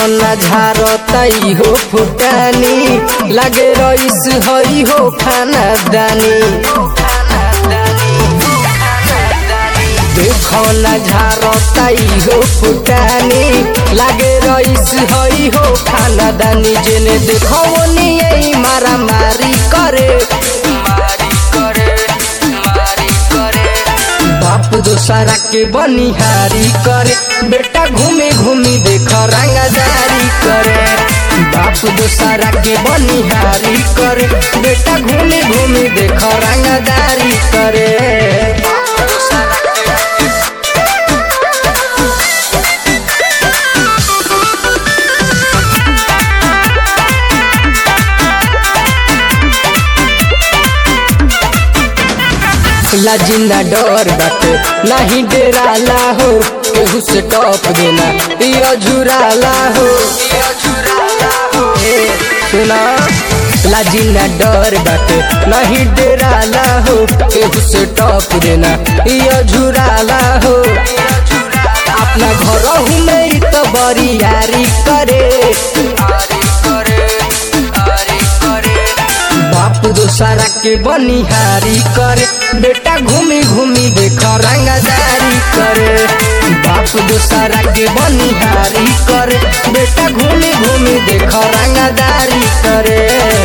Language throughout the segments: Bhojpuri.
न झारतई हो फुटानी लगे रईस हई हो खाना दानी देखो न झारतई हो फुटानी लगे रईस हई हो खाना दानी जेने देखो नहीं मारा मारी करे मारी करे मारी करे बाप दोसरा के बनिहारी करे बेटा घूमे घूमी देख रंगदारी करे बाप दोसरा के बनिहारी करे बेटा घूमे घूमी देख रंगदारी करे लाजिंदा डर बाटे नहीं डेराला हो केहू से टॉप देना यो झुराला हो ए, सुना लाजिंदा डर बाटे नहीं डेराला हो केहू से टॉप देना यो झुराला हो अपना घर में तो बड़ी यारी करे बाप दोसरा के बनिहारी करे बेटा घूमी घूमी देख रंगदारी करे बाप दोसरा के बनिहारी करे बेटा घूमी घूमी देख रंगदारी करे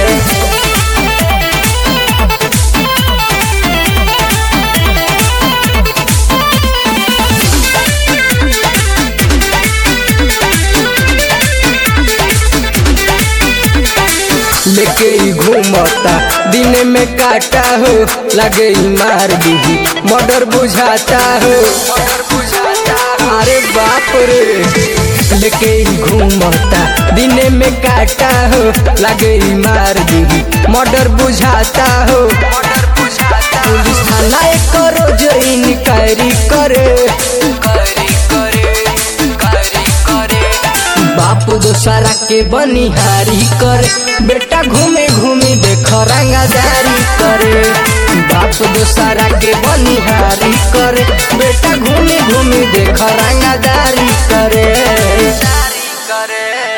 लेके ही घूमता दिन में काटा हो लगे ही मार दी मर्डर बुझाता हो अरे बाप रे लेके ही घूमता दिन में काटा हो लगे ही मार दी मर्डर बुझाता हो पुलिस थाना एक रोज इनक्वायरी करे बाप दोसरा के बनिहारी करे बेटा घूमे घूमे देख रंगदारी करे बाप दोसरा के बनिहारी करे बेटा घूमे घूमे देख रंगदारी करे करे